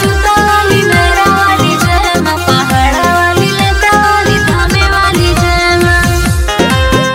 जूता वाली मेरा वाली जय माँ पहाड़ा वाली लता वाली धामे वाली जय माँ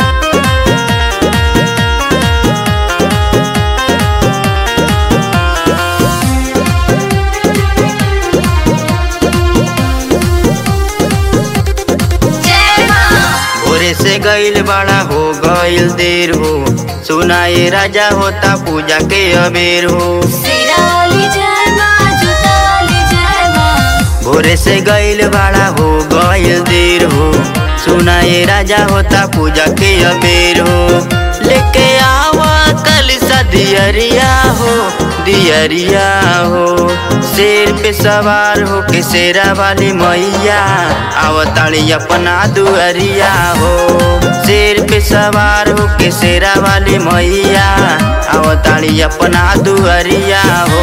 जय माँ भोरे से गईल बड़ा हो गईल देर हो सुनाए राजा होता पूजा के अबेर हो सिरा वाली जय माँ जूता वाली जय माँ भोरे से गईल बड़ा हो गईल देर हो सुनाए राजा होता पूजा के अबेर हो लेके आवा कल सा दियरिया हो दियरिया हो शेर पे सवार हो के शेरा वाली मैया आवताड़ी अपना दुअरिया हो शेर पे सवार हो के शेरा वाली मैया आवताड़ी अपना दुअरिया हो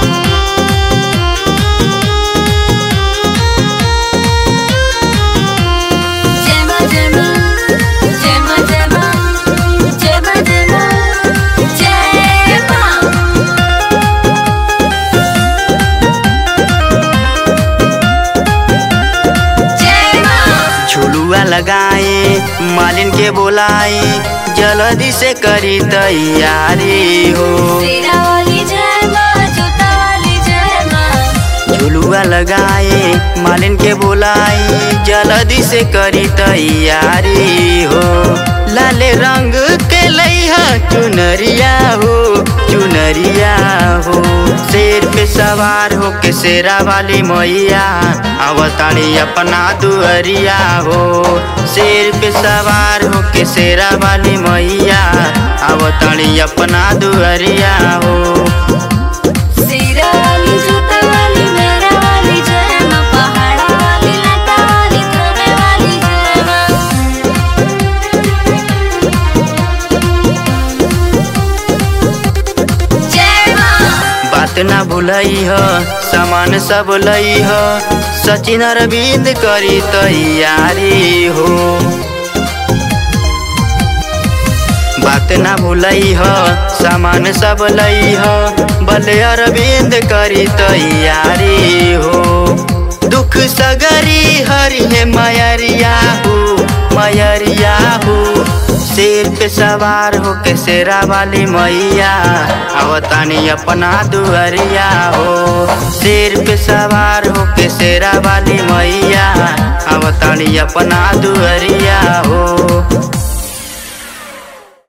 जय माँ जय माँ जय माँ जय माँ जय माँ जय माँ जय माँ जय माँ झुलुआ लगाए मालिन के बोलाए जल्दी से करी तैयारी हो सिरा वाली जय माँ जूता वाली जय माँ झुलुआ लगाए मालिन के बोलाए जल्दी से करी तैयारी हो लाले रंग के लैहा चुनरिया हो चुनरिया हो शेर पे सवार हो के शेरा वाली मैया अवतारी अपना दुअरिया हो शेर पे सवार हो के शेरा वाली मैया अवतारी अपना दुअरिया हो सिरा वाली जूता वाली मेरा वाली जय माँ पहाड़ा वाली लता वाली धामे वाली जय माँ जय माँ बात ना भूलई ह सामान सब लई ह सचिन अरविंद करी तैयारी हो बात ना भूलई ह सामान सब लई ह भले अरविंद करी तैयारी हो दुख सगरी हरि है मयरिया हो मयरिया हो शेर पे सवार हो के शेरा वाली मैया अवतानी अपना दुअरिया हो शेर पे सवार हो के शेरा वाली मैया अवतानी अपना दुअरिया हो